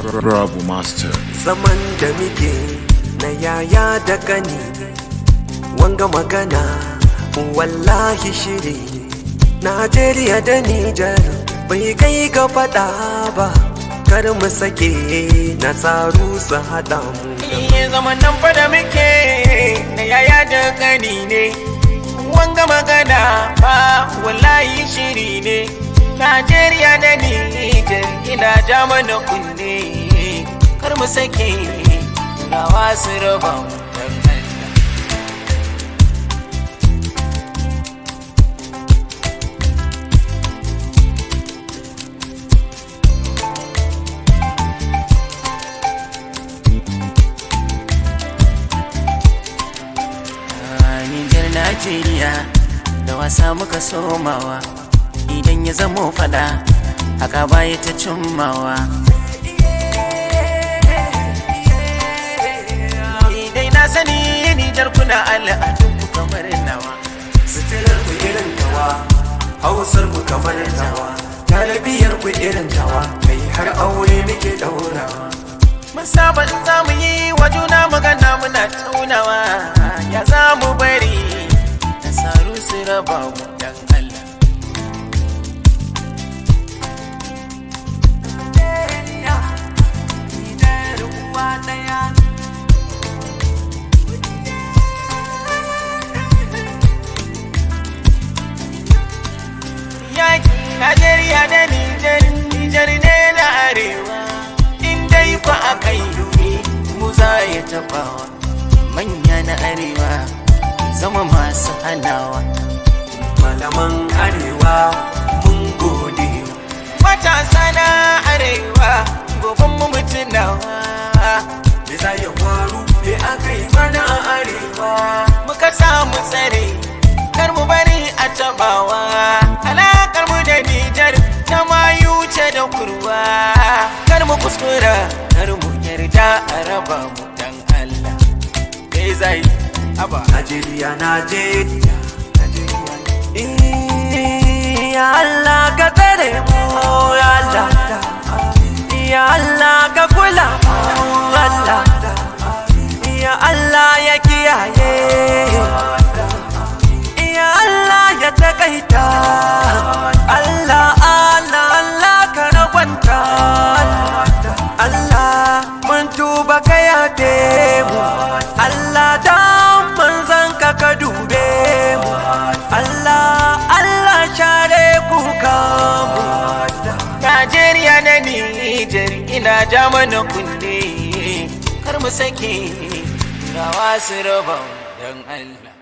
Bravo Master. zaman da muke na yaya da gani wanga magana wallahi shiri Najeriya da Nijar bai kai ga fada ba kar mu sake nasaru su haɗa mu Iye zaman nan fa da muke na yaya da gani ne wanga magana ba wallahi shiri ne Najeriya da Nijar ina ja mana kunne kar mu sake rawa su raba mu dan Allah. Nijar Najeriya da wasa muka somawa idan ya zamo fada haka baya ta cimmawa. Idai na sani Nijar kuna al'adun ku kamar nawa. Sitilar ku irin tawa, hausar mu kamar tawa, talabiyar ku irin tawa, kai har aure muke daurawa. Mun saba in za mu yi wa juna magana muna taunawa ya za mu bari nasaru su raba mu dan Allah. Yaki Najeriya da Nijar, Nijar ne na arewa. In dai kwa a kai mu za ya tabawa. Manya na arewa zama masu hanawa. Malaman arewa mun gode. Matasa na arewa goben mu mutunawa. Me za ya faru me aka yi mana a arewa. Muka samu tsare kar mu bari a tabawa. Alakar mu da Nijar ta mayu ce da kurwa. Kar mu kuskura kar mu yarda a raba mu dan Allah. Me zai aba. Najeriya, Najeriya, Najeriya. Eh, Ya Allah ka tsare mu, ya Allah. Ya Allah ka kula mu, Allah. Ya Allah ya kiyaye. Ya Allah ya takaita. Allah, Allah, Allah ka ragwanta. Allah mun tuba ka yafe mu. Allah dan manzan ka ka dube mu. Allah, Allah share kuka mu. Najeriya na Nijar ina ja mana kunne kar mu sake rawa su raba mu dan Allah.